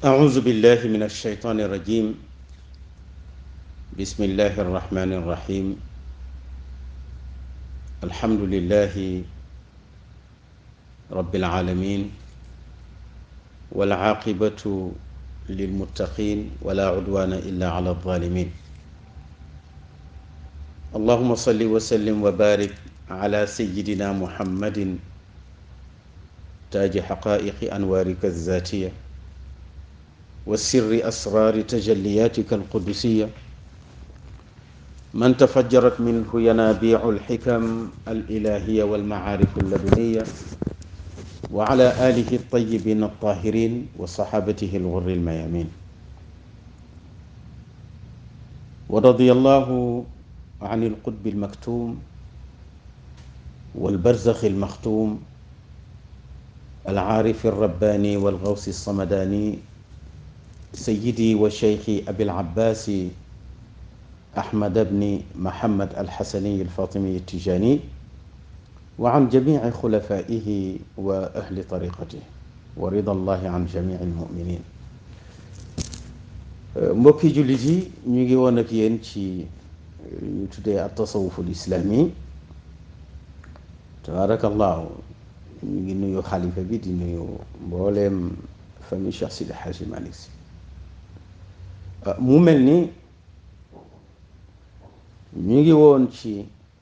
أعوذ بالله من الشيطان الرجيم بسم الله الرحمن الرحيم الحمد لله رب العالمين والعاقبة للمتقين ولا عدوان إلا على الظالمين اللهم صل وسلم وبارك على سيدنا محمد تاج حقائق أنوارك الذاتية وسر أسرار تجلياتك القدسية من تفجرت منه ينابيع الحكم الإلهية والمعارف اللدنية وعلى آله الطيبين الطاهرين وصحابته الغر الميامين ورضي الله عن القطب المكتوم والبرزخ المختوم العارف الرباني والغوث الصمداني سيدي وشيخي أبي العباس أحمد بن محمد الحسني الفاطمي التجاني وعن جميع خلفائه وأهل طريقته ورضا الله عن جميع المؤمنين mbokki jullit yi ñu ngi woon ak yéen ci ñu tuddee at tasawuful islaami tabarakallahu ñu ngi nuyu xalifa bi di nuyu mbooleem famille Cheikh Sidi Hadji Malick Sy mu mel ni ñu ngi woon ci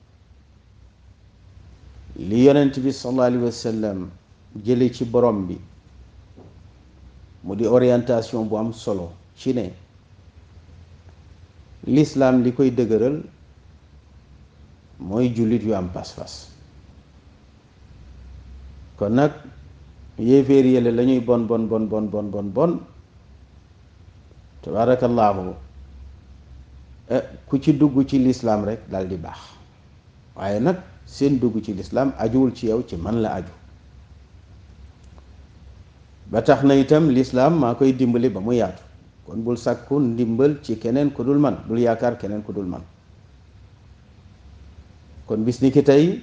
li yonent bi sallallahu alayhi wa sallam jële ci borom bi mu di orientation bu am solo ci ne lislaam li koy dëgëral mooy jullit yu am pas-pas kon nag yéeféer yële la ñuy bon bon bon bon bon bon bon tabaarakallaahu ku ci dugg ci lislaam rek dal di baax waaye nag seen dugg ci lislaam ajuwul ci yow ci man la aju ba tax na itam lislaam maa koy dimbali ba mu yaatu kon bul sàkku ndimbal ci keneen ku dul man bul yaakaar keneen ku dul man kon bis ni ki tey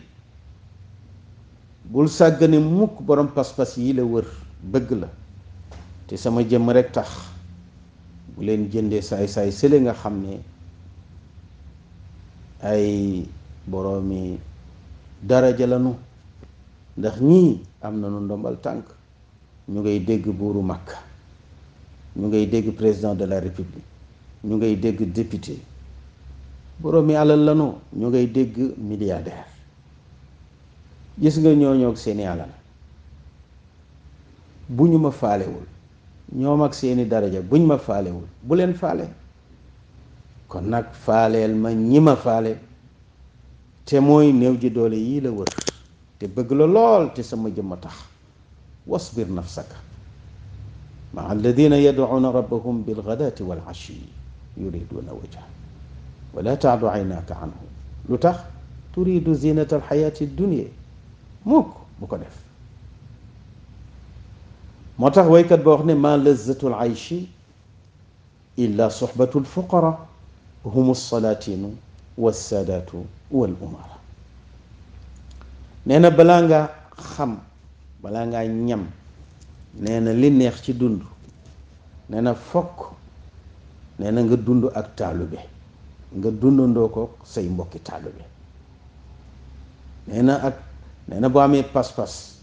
bul sàggane mukk borom pas-pas yi la wër bëgg la te sama jëmm rek tax bu leen jëndee saay-saay sële nga xam ne ay boroomi daraja lanu ndax ñii am nañu ndombal tànk ñu ngay dégg buuru Makka ñu ngay dégg président de la république ñu ngay dégg député boroomi alal lanu ñu ngay dégg milliardaire gis nga ñooñoo ak seeni alal bu ñu ma faalewul ñoom ak seeni daraja buñ ma faalewul bu leen faale kon nag faaleel ma ñi ma faale te mooy néew ji doole yii la wër te bëgg la lool te sama jëmm a tax wasbir nafsaka maa alladina yadcuuna rabbahum bilgadaati wal ashi yuriduuna wajha wala taadu aynaaka anhum lu tax turidu zinata alxayaati dunia mukk bu ko def moo tax waykat ba wax ne ma lazatu l aychi illa soxbatu lfuqara hum salaatinu wassaadaatu wal umara nee na balaa ngaa xam balaa ngaa ñam nee na li neex ci dund nee na fokk nee na nga dund ak taalube nga dundandoo ko say mbokki taalube nee na ak nee na boo amee pas-pas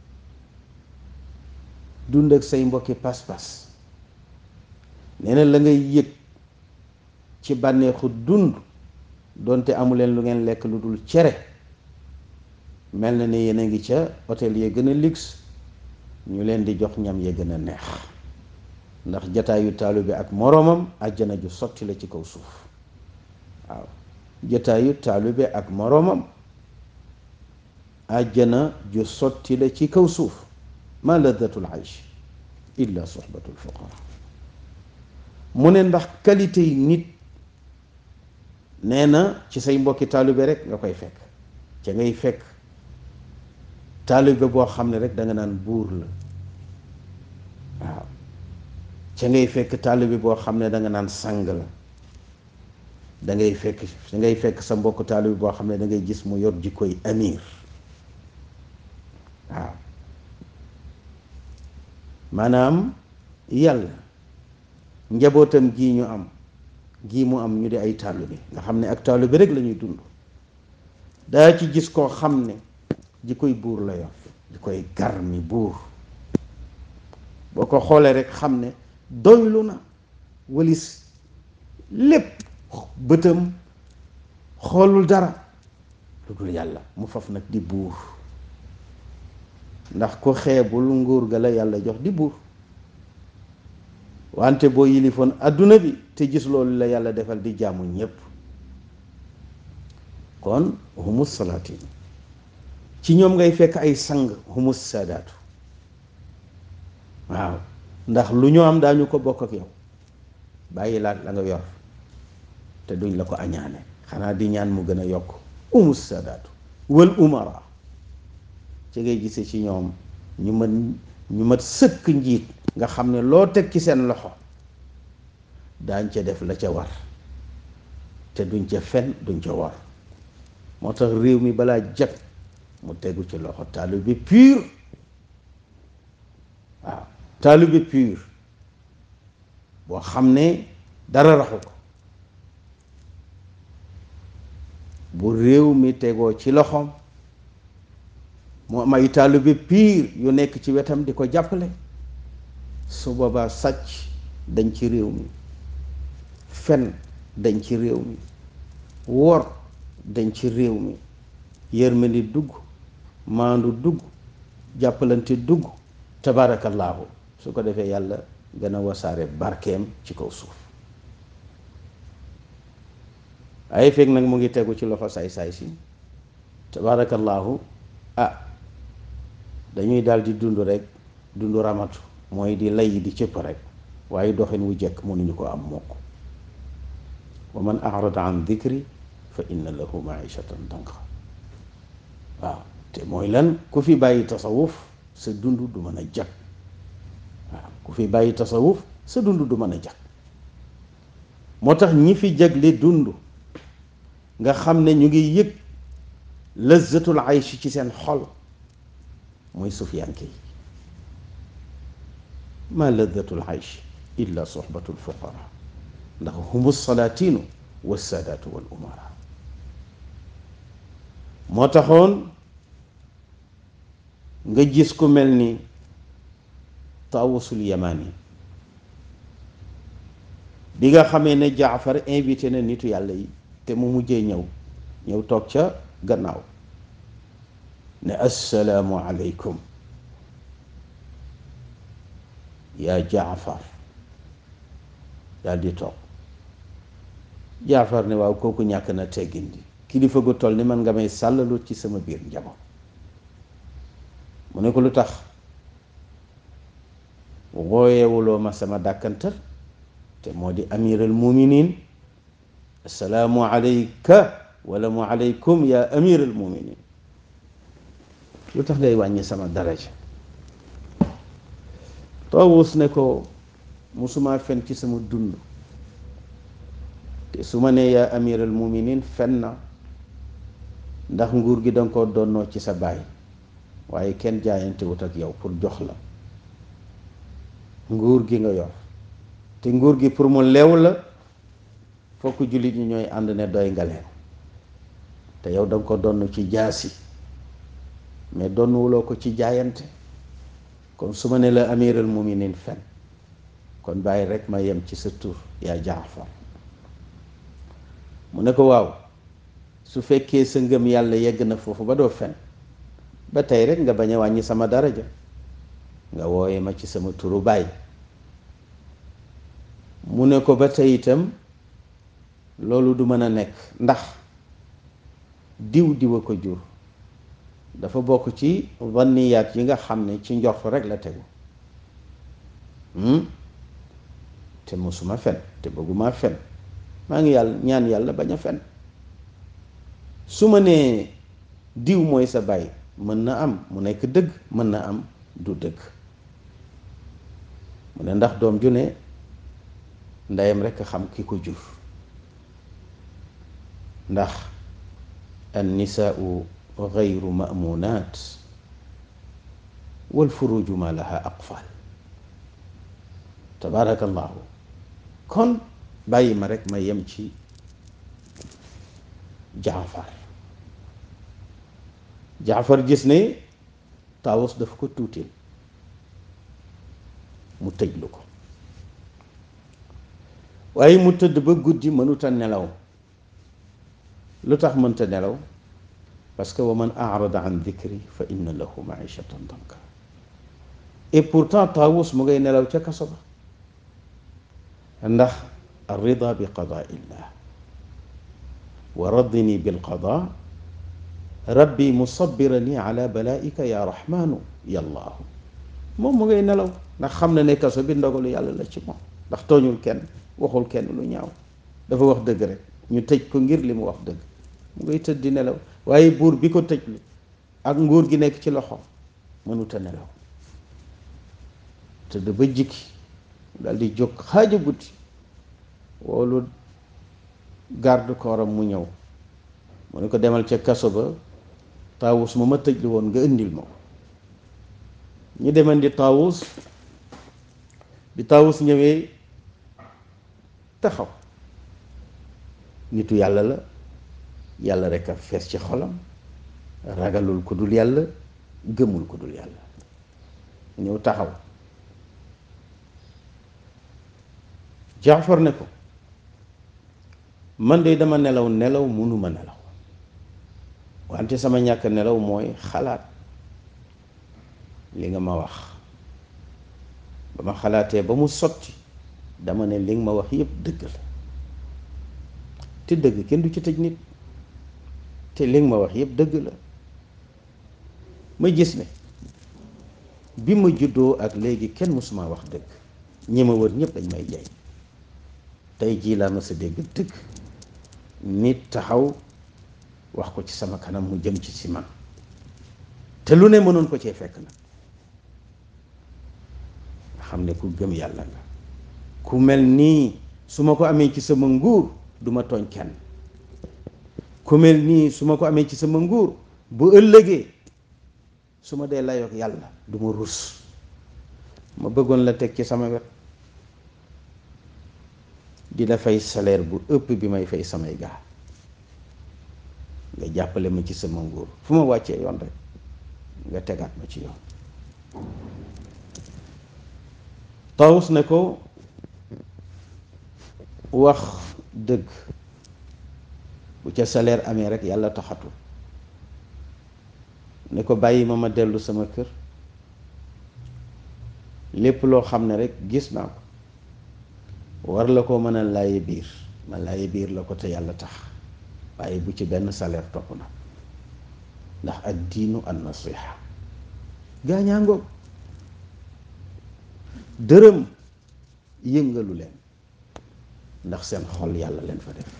dund ak say mbokki pas-pas nee na la ngay yëg ci bànneexu dund doonte amuleen lu ngeen lekk lu dul cere mel na ne yéen a ngi ca hôtel ya gën a luxe ñu leen di jox ñam ya gën a neex ndax jataayu taalibe ak moroomam àjjana ju sotti la ci kaw suuf waaw jataayu taalibe ak moroomam àjjana ju sotti la ci kaw suuf ma laddatul aysh illa soxbatul fuqara mu ne ndax qualité yi nit nee na ci say mbokki taalibe rek nga koy fekk ca ngay fekk taalibe boo xam ne rek danga naan buur la waaw ca ngay fekk taalibe boo xam ne danga naan sang la dangay fekk dangay fekk sa mbokk taalibe boo xam ne dangay gis mu yor jikkoy amir waaw maanaam yàlla njabootam gii ñu am gii mu am ñu di ay taalibe nga xam ne ak taalibe rek la ñuy dund daa ci gis koo xam ne ji koy buur la yor ji koy garmi buur boo ko xoolee rek xam ne doylu na walis lépp bëtam xoolul dara lu dul yàlla mu faf nag di buur ndax ku xeebul nguur ga la yàlla jox di buur wante boo yilifoon adduna bi te gis loolu la yàlla defal di jaamu ñépp kon humus salaatin ci ñoom ngay fekk ay sang humus saadaatu waaw ndax lu ñu am daañu ko bokk ak yow bàyyi laat la nga yor te duñ la ko añaane xanaa di ñaan mu gën a yokk humus saadaatu wal umara ci ngay gisee ci ñoom ñu mat ñu mat sëkk njiit nga xam ne loo teg ci seen loxo daañ ca def la ca war te duñ ca fen duñ ca war moo tax réew mi balaa jag mu tegu ci loxo taalibe pur waaw taalibe pur boo xam ne dara raxu ko bu réew mi tegoo ci loxoom mu am ay taalibe pur yu nekk ci wetam di ko jàppale su boobaa sàcc dañ ci réew mi fen dañ ci réew mi wor dañ ci réew mi yërmandi dugg maandu dugg jàppalante dugg tabaarakallaahu su ko defee yàlla gën a wasaare barkeem ci kaw suuf ay fekk nag mu ngi tegu ci loxo saay-saay si tabaarakallaahu ah dañuy daal di dund rek dund ramatu mooy di lay di cëpp rek waaye doxin wu jekk mënuñu ko am mukk wa man arada an dikri fa inna lahu maishatan danqa waaw te mooy lan ku fi bàyyi tasawuf sa dund du mën a jag waaw ku fi bàyyi tasawuf sa dund du mën a jag moo tax ñi fi jagle dund nga xam ne ñu ngi yëg lazzatul aysh ci seen xol mooy sufiyanke yi ma lazzatul aysh illa sohbatul fuqara ndax humu salaatinu wa saadaatu wal umara moo taxoon nga gis ku mel ni taawusul yamani bi nga xamee ne jaafar invité na nitu yàlla yi te mu mujjee ñëw ñëw toog ca gannaaw ne assalaamu aleykum yaa jaafar daal di toog jaafar ne waaw kooku ñàkk na teggin di kilifa gu toll ni man nga may sàllalu ci sama biir njaboot mu ne ko lu tax wooyewuloo ma sama dàkkantal te moo di amiral muminin assalaamu alayka wala mu alaykum ya amiral muminin lu tax ngay wàññi sama daraja Taawus ne ko musuma fen ci sama dund te su ma nee yaa amiral muminin fen na ndax nguur gi danga ko donnoo ci sa baay waaye kenn jaayante wut ak yow pour jox la nguur gi nga yor te nguur gi pour mu leew la fokk jullit ñi ñooy ànd ne doy nga leen te yow danga ko donn ci jaasi mais donnuwuloo ko ci jaayante kon su ma ne la amiral muminin fen kon bàyyi rek ma yem ci sa tur yaa jaafar mu ne ko waaw su fekkee sa ngëm yàlla yegg na foofu ba doo fen ba tey rek nga bañ a wàññi sama daraja nga wooye ma ci sama turu baay mu ne ko ba tey itam loolu du mën a nekk ndax diw diw a ko jur dafa bokk ci vanniyaat yi nga xam ne ci njort rek la tegu te mosuma fen te bëgguma fen maa ngi yàlla ñaan yàlla bañ a fen su ma nee diw mooy sa baay mën na am mu nekk dëgg mën na am du dëgg mu ne ndax doom ju ne ndeyam rekk xam ki ko jur ndax an nisaau gayru mamunaat wal furuju ma laha aqfal tabaarakallahu kon bàyyi ma rek ma yem ci jaafar jaafar gis ne taawus dafa ko tuutil mu tëjlu ko waaye mu tëdd ba guddi mënuta nelaw lu tax mënta nelaw parce que wa man arada an dikri fa inna lahu maishatan danka et pourtant taawus mu ngay nelaw ca kaso ba ndax arrida bi qadaa illah wa raddini bilqada rabbi musabirani ala balaika ya rahmanu yallaahu moom mu ngay nelaw ndax xam na ne kaso bi ndogalu yàlla la ci moom ndax tooñul kenn waxul kenn lu ñaaw dafa wax dëgg rek ñu tëj ko ngir li mu wax dëgg mu ngay tëdd di nelaw waaye buur bi ko tëjlu ak nguur gi nekk ci loxo mënuta nelaw tëdd ba jikki dal di jóg xaaja guddi woolu garde corps am mu ñëw mu ne ko demal ca kaso ba taawus ma ma tëj lu woon nga indil ma ko ñu demandi taawus bi taawus ñëwee taxaw nitu yàlla la yàlla rek a fees ci xolam ragalul ku dul yàlla gëmul ku dul yàlla ñëw taxaw jaafar ne ko man de dama nelaw nelaw munuma nelaw wante sama ñàkk nelaw mooy xalaat li nga ma wax ba ma xalaatee ba mu sotti dama ne li nga ma wax yépp dëgg la te dëgg kenn du ci tëj nit te li nga ma wax yépp dëgg la ma gis ne bi ma juddoo ak léegi kenn mësuma wax dëgg ñi ma wër ñépp dañ may jaay tey jii laa ma sa dégg dëgg nit taxaw wax ko ci sama kanam mu jëm ci si man te lu ne mënoon ko cee fekk nag nga xam ne ku gëm yàlla nga ku mel nii su ma ko amee ci sama nguur du ma tooñ kenn ku mel nii su ma ko amee ci sama nguur bu ëllëgee su ma dee layoog yàlla du ma rus ma bëggoon la teg ci sama wet di la fay salaire bu ëpp bi may fay samay gaa nga jàppale ma ci sama nguur fu ma wàccee yoon rek nga tegaat ma ci yoon Tawus ne ko wax dëgg bu ca salaire amee rek yàlla taxatu ne ko bàyyi ma ma dellu sama kër lépp loo xam ne rek gis naa ko war la ko mën a laaye biir ma laaye biir la ko te yàlla tax waaye bu ci benn salaire topp na ndax ak diinu an nasiha gaañaa ngoog dërëm yëngalu leen ndax seen xol yàlla leen fa def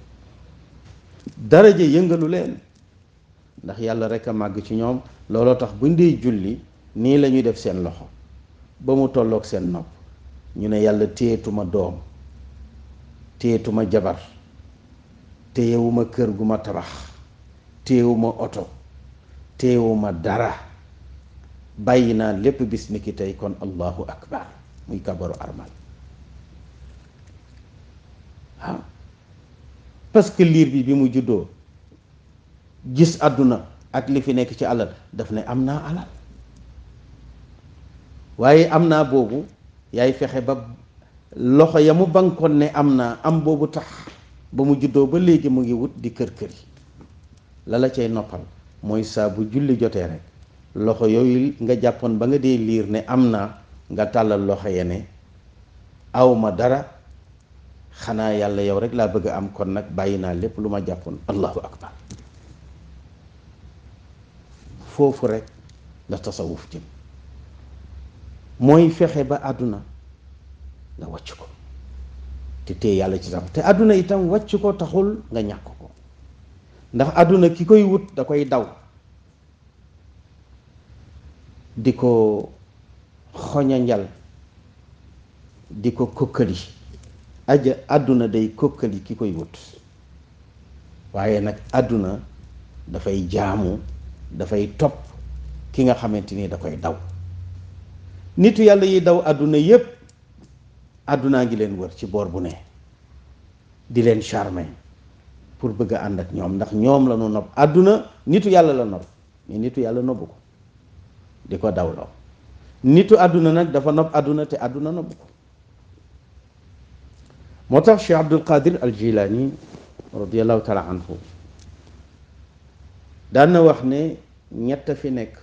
daraja yëngalu leen ndax yàlla rek a màgg ci ñoom looloo tax buñ dee julli nii la ñuy def seen loxo ba mu tolloog seen nopp ñu ne yàlla téyetuma doom téyetuma jabar téyewuma kër gu ma tabax téyewuma oto téyewuma dara bàyyi naa lépp bis ni ki tey kon allahu akbar muy kabaru armal waaw parce que liir bi bi mu juddoo gis àdduna ak li fi nekk ci alal daf ne am naa alal waaye am naa boobu yaay fexe ba loxo ya mu bankoon ne am naa am boobu tax ba mu juddoo ba léegi mu ngi wut di kër kër yi la la cay noppal mooy saa bu julli jotee rek loxo yooyu nga jàppoon ba nga dee liir ne am naa nga tàllal loxo ya ne awma dara xanaa yàlla yow rek laa bëgg a am kon nag bàyyi naa lépp lu ma jàppoon allahu akbar foofu rek la tasawuf jëm mooy fexe ba àdduna nga wàcc ko te téye yàlla ci sax te àdduna itam wàcc ko taxul nga ñàkk ko ndax àdduna ki koy wut da koy daw di ko xoñanjal di ko kokkali aja àdduna day kokkali ki koy wut waaye nag àdduna dafay jaamu dafay topp ki nga xamante ni da koy daw nitu yàlla yi daw àdduna yépp àddunaa ngi leen wër ci boor bu ne di leen charmer pour bëgg a ànd ak ñoom ndax ñoom la ñu nopp àdduna nitu yàlla la nopp mais nitu yàlla nobbu ko di ko dawloo nitu àdduna nag dafa nopp àdduna te àdduna nobbu ko moo tax Cheikh Abdul Qadir al Jilani radiallahu taala anhu daan na wax ne ñett fi nekk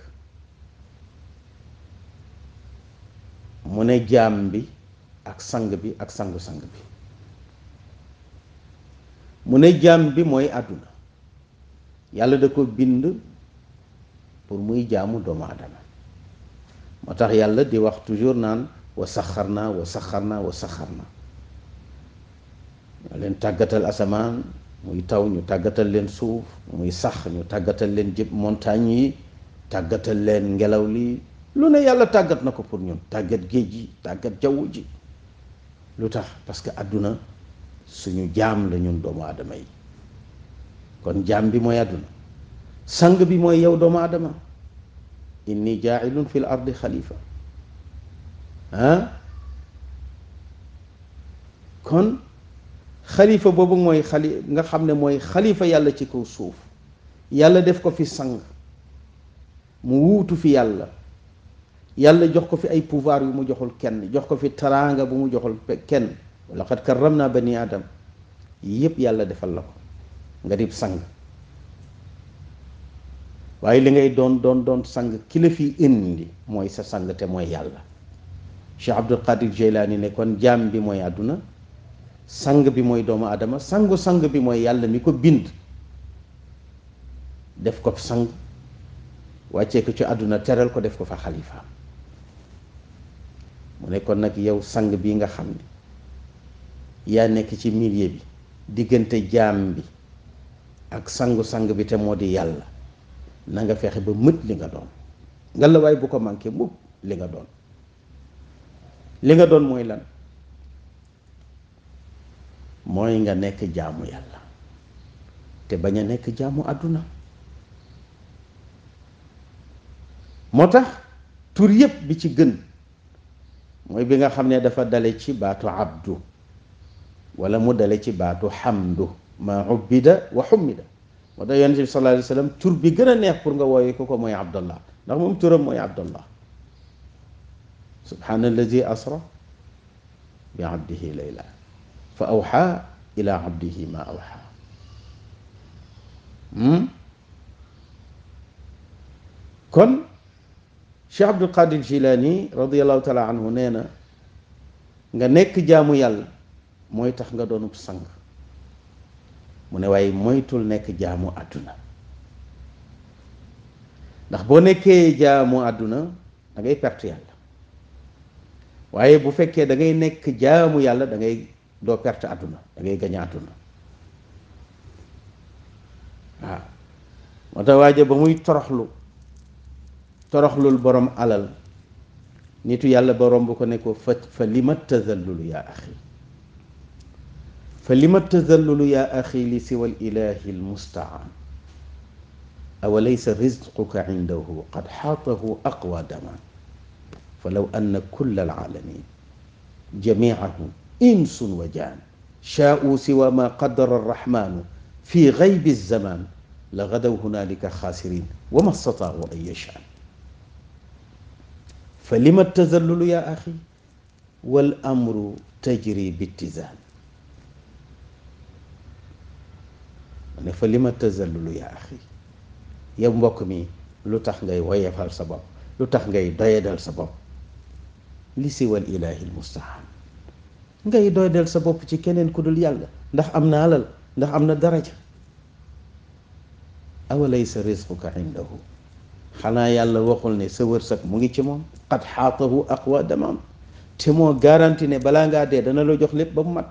mu ne jaam bi ak sang bi ak sangu-sang bi mu ne jaam bi mooy àdduna yàlla da ko bind pour muy jaamu doomu aadama moo tax yàlla di wax toujours naan wa saxar naa wa saxar naa wa saxar naa ñoo leen tàggatal asamaan muy taw ñu tàggatal leen suuf muy sax ñu tàggatal leen jëpp montagne yi tàggatal leen ngelaw li lu ne yàlla tàggat na ko pour ñun tàggat géej gi tàggat jaww ji lu tax parce que àdduna suñu jaam la ñun doomu aadama yi kon jaam bi mooy àdduna sang bi mooy yow doomu aadama inni jaailun fil ardi xalifa ah kon xalifa boobu mooy xali nga xam ne mooy xalifa yàlla ci kaw suuf yàlla def ko fi sang mu wuutu fi yàlla yàlla jox ko fi ay pouvoir yu mu joxul kenn jox ko fi taraanga bu mu joxul kenn laqad karram naa bani adam yépp yàlla defal la ko nga dib sang waaye li ngay doon doon doon sang ki la fi indi mooy sa sang te mooy yàlla Cheikh Abdul Qadir Jeylaani ne kon jaam bi mooy àdduna sang bi mooy doomu adama sangu sang bi mooy yàlla mi ko bind def ko sang wàccee ko ci àdduna teral ko def ko fa xalifaam mu ne kon nag yow sang bi nga xam ne yaa nekk ci milieu bi diggante jaam bi ak sangu-sang bi te moo di yàlla na nga fexe ba mët li nga doon nga la waay bu ko manqué mukk li nga doon li nga doon mooy lan mooy nga nekk jaamu yàlla te bañ a nekk jaamu àdduna moo tax tur yépp bi ci gën mooy bi nga xam ne dafa dale ci baatu abdu wala mu dale ci baatu xamdu ma ubbida wa xummida moo tax yonent bi sallallahu alayhi wa sallam tur bi gën a neex pour nga wooye ko ko mooy abdallah ndax moom turam mooy abdallah subhaana alladi asra bi abdihi layla fa awxa ila abdihi ma awxa kon Cheikh Abdul Qadir Jilani radiallahu taala anhu nee na nga nekk jaamu yàlla mooy tax nga doonub sang mu ne waaye moytul nekk jaamu àdduna ndax boo nekkee jaamu àdduna da ngay perte yàlla waaye bu fekkee da ngay nekk jaamu yàlla da ngay doo perte àdduna da ngay gañ àdduna waaw moo tax waaja ba muy toroxlu toroxlul borom alal nitu yàlla ba romb ko ne ko fa fa lima tazallulu yaa axi fa lima tazallulu yaa axi li siwa ilahi almustaan awa laysa rizquka indahu qad xaatahu aqwa daman falaw anna kulla alalamin jamiahum insun wa jaan shaa'u siwa ma qaddara arrahmanu fi gaybi alzaman la gadaw hunalika xaasirin wa ma stataau an yashaan fa lima tazallulu yaa axi wal amru tajri bittizaan ne fa lima tazallulu yaa axi yow mbokk mi lu tax ngay woyefal sa bopp lu tax ngay doyadal sa bopp li siwal ilaahi almustaan ngay doyadal sa bopp ci keneen ku dul yàlla ndax am na alal ndax am na daraja awalaysa rizquka indahu xanaa yàlla waxul ne sa wërsëg mu ngi ci moom qad xaatahu aqwa damam te moo garanti ne balaa ngaa dee dana la jox lépp ba mu mat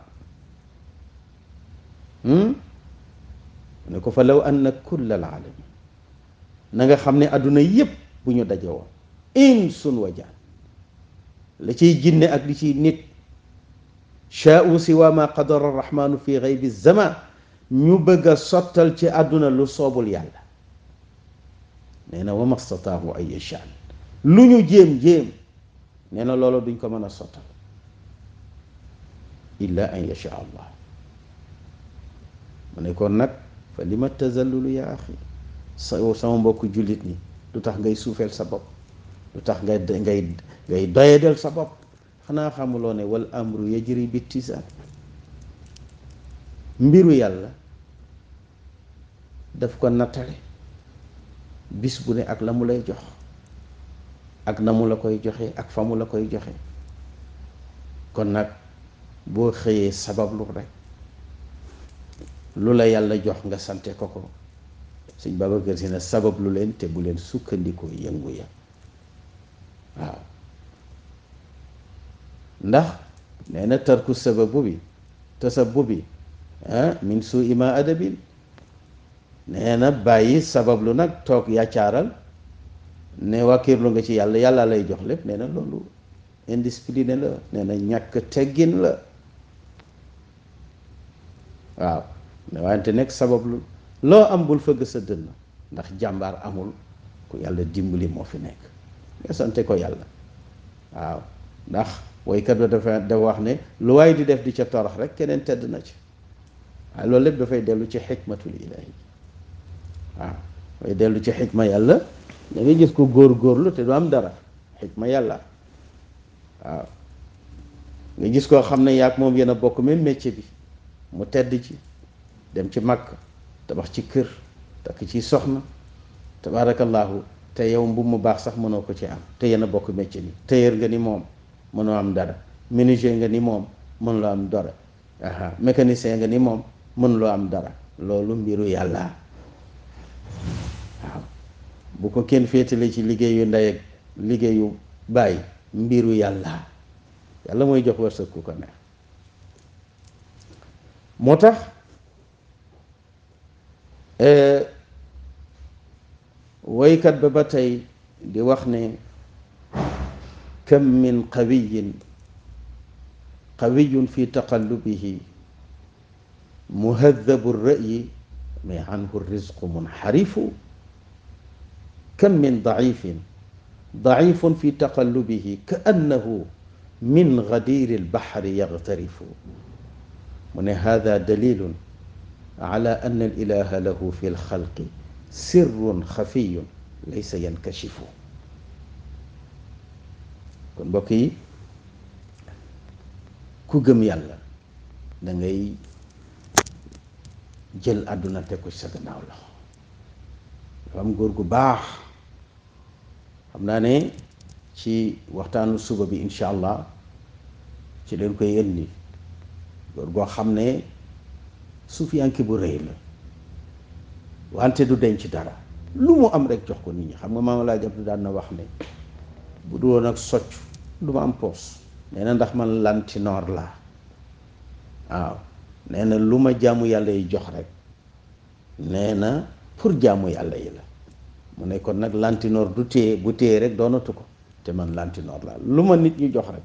ne ko fa law anna kulla alaalamin na nga xam ne àdduna yépp bu ñu daje woon insun wa jaan la ciy jinne ak li ciy nit shaa'u siwa ma qadara arrahmanu fi gaybi zaman ñu bëgg a sottal ci àdduna lu soobul yàlla nee na wa mastataahu ay yashaan lu ñu jéem jéem nee na loolu duñ ko mën a sottal illa an yasha allah mu ne kon nag fa li ma tazallulu yaa axi sa sama mbokku jullit ñi lu tax ngay suufeel sa bopp lu tax ngay ngay ngay doyadel sa bopp xanaa xamuloo ne wal amru yajri bittisaan mbiru yàlla daf ko nattale bis bu ne ak la mu lay jox ak na mu la koy joxe ak fa mu la koy joxe kon nag boo xëyee sabablu rek lu la yàlla jox nga sante ko ko sëñ Babacar Si na sabab lu leen te bu leen sukkandikoo yëngu ya waaw ndax nee na tarku sababu bi tasabu bi ah min suu ima adabin nee na bàyyi sabablu nag toog yàccaaral ne wàkkirlu nga ci yàlla yàlla lay jox lépp nee na loolu indiscipliné la nee na ñàkk teggin la waaw ne wante nekk sabablu loo am bul fëgg sa dënn ndax jàmbaar amul ku yàlla dimbali moo fi nekk nga sante ko yàlla waaw ndax woykat ba dafa dafa wax ne lu waay di def di ca torox rek keneen tedd na ci waaye loolu lépp dafay dellu ci xikmatul ilahi waaw dafay dellu ci xikma yàlla da ngay gis ko góor-góorlu te du am dara xikma yàlla waaw nga gis koo xam ne yaag moom yéen a bokk même métier bi mu tedd ci dem ci màkk tabax ci kër takk ci soxna tabaarakallaahu te yow mbubb mu baax sax mënoo ko ci am te yéen a bokk métier bi tailleur nga ni moom mënoo am dara menuisier nga ni moom mënuloo am dara aha mécanicien nga ni moom mënuloo am dara loolu mbiru yàlla waaw bu ko kenn féetale ci liggéeyu ndey ak liggéeyu bàyyi mbiru yàlla yàlla mooy jox wërsëg ku ko neex moo tax woykat ba ba tey di wax ne kam min qawiyin qawiyun fi taqallubihi muhadabu ra'yi mais anhu rizqu munxarifu kam min daifin daifun fi taqallubihi ka annahu min gadiri albaxri yagtarifu mu ne hada dalilun ala anna alilaha lahu fi lxalqi sirrun xafiyun laysa yankashifu kon mbokk yi ku gëm yàlla da ngay jël àdduna teg ko ci sa gannaaw loxo dafa am góor gu baax xam naa ne ci waxtaanu suba bi incha allah ci leen koy indi góor goo xam ne suufiyanke bu rëy la wante du denc dara lu mu am rek jox ko nit ñi xam nga maama laa jabdu daan na wax ne bu du woon ak socc du ma am poos nee na ndax man lantinoor laa waaw nee na lu ma jaamu yàlla yi jox rek nee na pour jaamu yàlla yi la mu ne kon nag lantinoor du téye bu téye rek doonatu ko te man lantinoor laa lu ma nit ñi jox rek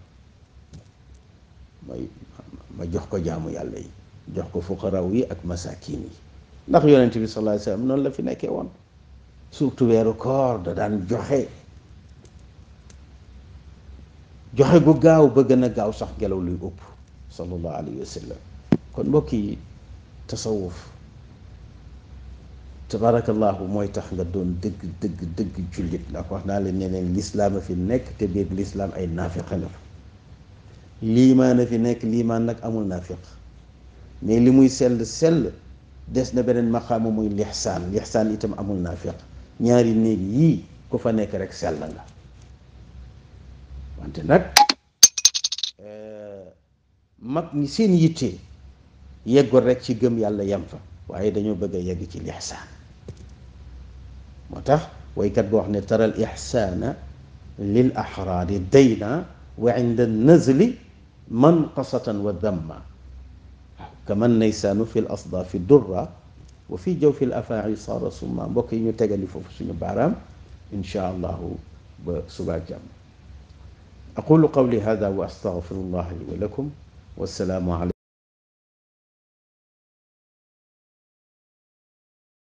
may ma jox ko jaamu yàlla yi jox ko fuqaraw yi ak masakin yi ndax yonent bi sallallahu alayhi wasallam noonu la fi nekkee woon surtout weeru koor da daan joxe joxe gu gaaw ba gën a gaaw sax ngelaw luy ëpp sallallahu alayhi wa sallam kon mbokk yi tasawuf tabarakallahu mooy tax nga doon dëgg dëgg dëgg jullit ndax wax naa leen ne leen lislaam a fi nekk te biir lislaam ay naafiq la liimaan a fi nekk liimaan nag amul naafiq mais li muy sell sell des na beneen maqaama muy lixsaan lixsaan itam amul naafiq ñaari néeg yii ku fa nekk rek sell nga wante nag mag ñi seen yitte yeggul rek ci gëm yàlla yem fa waaye dañoo bëgg a yegg ci lixsaan moo tax waykat boo wax ne tara al ixsaana lil axraari dayna wa inda nazli manqasatan wa damma kaman naysaanu fi l asdaafi durra wa fi jawfi l afaa'i saara summa mbokk yi ñu tegali foofu suñu baaraam inchaa allahu ba subaa jàmm aqulu qawli hada wa astaghfirullah li wa lakum wassalaamu alaykum